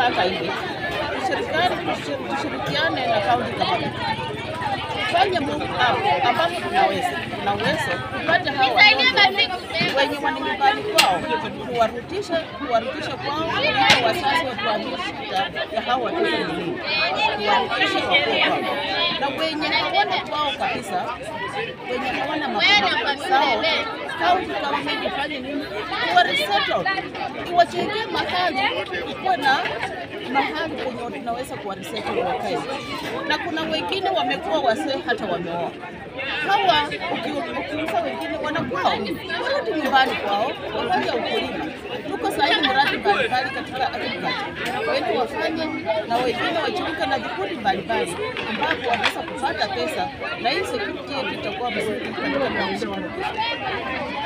tumepanga hivi, serikali tushi- tushirikiane na kaunti government fanye Mungu hapo ambapo tunaweza tunaweza kupata hawa watoto wenye wana nyumbani kwao, kuwarudisha kuwarudisha kwao, ili wazazi watuambie shida ya hawa watoto ni nini, kuwarudisha wakuwe kwao, na wenye hawana kwao kabisa, wenye hawana maboma sao, kaunti government ifanye nini, kuwaresettle, iwajengee mahali, ikuwe na mahali penye tunaweza kuwaresettle wakae, na kuna wengine wamekuwa wasee hata wameoa hawa uki- ukiuza wengine wanakwao warudi nyumbani kwao wafanye ukulima. Tuko sahihi mradi mbalimbali katika agriculture, wengi wafanye na wengine wajiunge na vikundi mbalimbali ambapo wanaweza kupata pesa, na hii security yetu itakuwa mzuri katika kaunti.